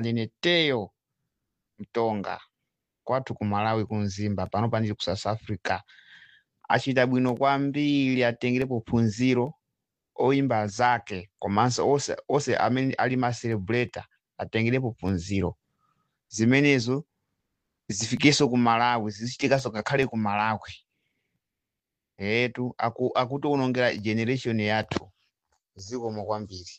ndine teyo mtonga kwathu ku malawi kunzimba pano panili ku south africa achita bwino kwambiri atengerepo phunziro oimba zake komanso ose, ose amene ali ma celebrator atengerepo phunziro zimenezo zifikenso ku malawi zichitikanso ngakhale ku malawi etu aku, akutiwonongera generation yathu zikomo kwambiri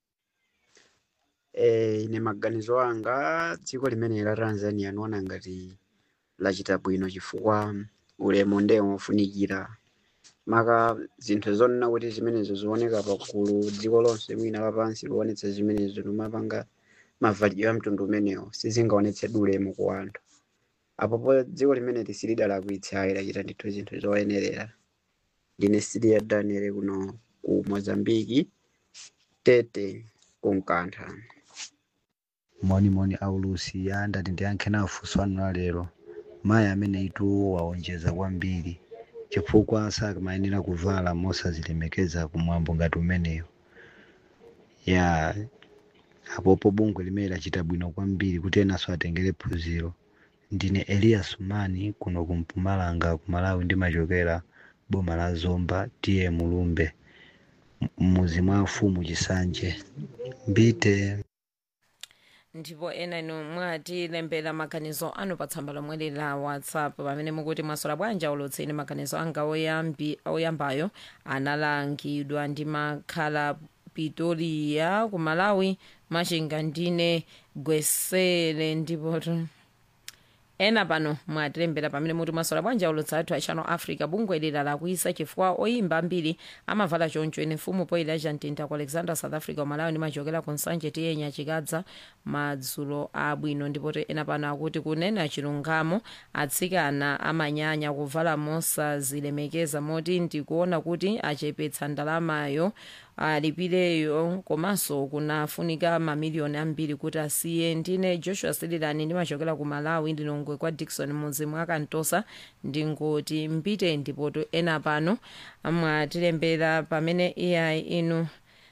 Eh, ine maganizo anga dziko limene la Tanzania niona ngati lachita bwino chifukwa ulemu ndiye wofunikira maka zinthu zonena kuti zimenezo zioneka pakulu dziko lonse mwina lapansi lionetsa zimenezo nomapanga mavalidwe a mtundu umenewo sizingaonetsedi ulemu ku anthu apopo dziko limene lisilidalakwitsa ayi lachita ndithu zinthu zoyenerera ndine Sidia Daniel kuno ku Mozambiki tete kunkantha monimoni aulusi ya ndati ndiyankhe nawo funso anu la lero mayi amene ituwo waonjeza kwambiri chifukwa samayenera kuvala mosazilemekeza kumwambo ngati umeneyo ya apopo bungwe limene lachita bwino kwambiri kuti enanso atengere phunziro ndine elias mani kuno ku mpumalanga ku malawi ndimachokera boma la zomba tiye mulumbe m- m'muzi mwa mfumu chisanje mbite ndipo ena inu mwatilembera maganizo anu pa tsamba lomwe la whatsapp pamene mukuti mwasola bwanji ulutseni maganizo anga oyambi oyambayo analangidwa ndi makhala pitoliya ku malawi machinga ndine gwesele ndipo tu- ena pano mwatilembera pamene muti mwasola bwanji ulutsa athu a channel africa bungwe lila lakuisa chifukwa oyimba ambiri amavala choncho ine mfumu poyila chamtinta ku alexander south africa umalawi ndimachokera ku nsanje tiyenya chikadza madzulo abwino ndipo te ena pano akuti kunena chilungamo atsikana amanyanya kuvala mosazilemekeza moti ndikuona kuti achepetsa ndalamayo alipireyo komanso kunafunika mamiliyoni ambiri kuti asiye ndine joshua sililani ndimachokera ku malawi ndinongwe kwa dikson mudzi mwa kantosa ndingoti mbite ndipoto ena pano mwatilembera pamene iyayi inu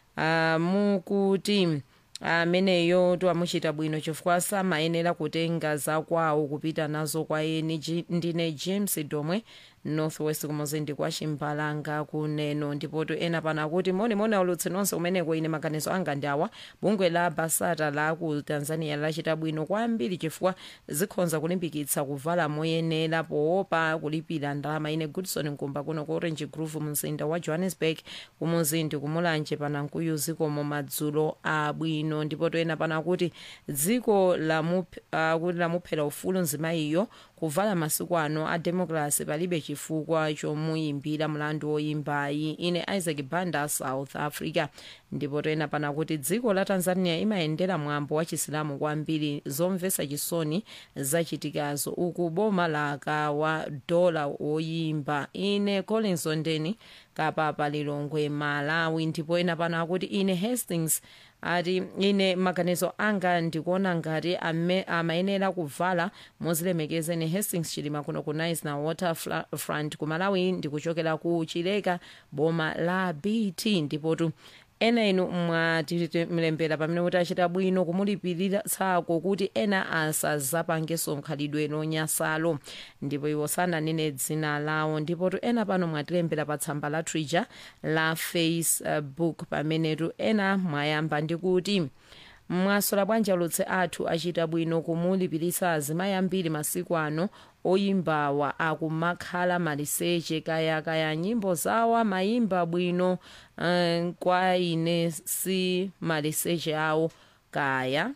uh, mukuti ameneyo twamuchita bwino chifukwa samayenera kutenga zakwawo kupita nazo kwa eni Ji- ndine james domwe northwest kumuzindi kwa chimbalanga kuneno ndipoto ena pano akuti monimoni aulutsi nonse umeneko ine maganizo anga ndi awa bungwe la basata la ku tanzania lachita bwino kwambiri chifukwa zikhonza kulimbikitsa kuvala moyenera poopa kulipira ndalama ine goodson nkumba kuno ku orange groove mzinda wa johannesburg kumuzindi kumulanje panankuyu zikomo madzulo abwino ndipo toyena pano akuti dziko lamup- akuti lamuphera ufulu nzimayiyo kuvala masiku ano a democracy palibe chifukwa chomuyimbira mlandu woyimbayi ine isaac banda south africa ndipo toyena pano akuti dziko la tanzania imayendera mwambo wa chisilamu kwambiri zomvetsa chisoni zachitikazo uku boma la kawa dola woyimba ine collins ondeni kapapa lilongwe malawi ndipo ena pano akuti ine hastings ati ine maganizo anga ndikuona ngati ame- amayenera kuvala mozilemekeza ine hastings chilima kuno ku nice na waterfront ku malawi ndikuchokera ku chileka boma la bt ndipotu ena inu mwatilembera pamene kuti achita bwino kumulipirira tsako kuti ena asazapangenso nkhalidwe lonyasalo ndipo iwo sananene dzina lawo ndipotu ena pano mwatilembera pa tsamba la twitter la facebook pamenetu ena mwayamba ndi kuti mwasola bwanji alutse athu achita bwino kumulipiritsa azimayi ambiri masiku ano oyimbawa akumakhala maliseche kaya kaya nyimbo zawo amayimba bwino uh, kwa ine si maliseche awo kaya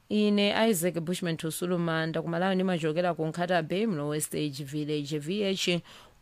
ine isaac bushman tusulumanda kumalawi ndimachokera ku nkhata bay mlowe stage village vh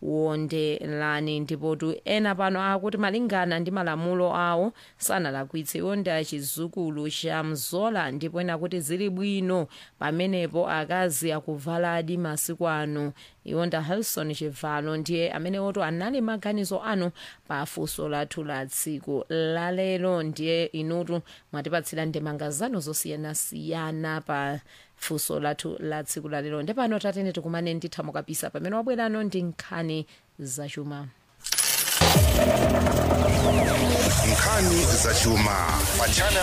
wondelani ndipotu ena pano akuti malingana ndi malamulo awo sanalakwitse iwo ndi achizukulu cha mzola ndipo ena kuti zili bwino pamenepo akazi akuvaladi masiku ano iwo nda helson chivalo ndiye amene oto anali maganizo anu pa funso lathu la tsiku lalero ndiye inutu mwatipatsira ndemanga zanu zosiyanasiyana pa funso lathu la tsiku lalero ndepano tatene tikumane ndithamo kapisa pamene wabwerano ndi nkhani zachuma nkhani zachuma pa channel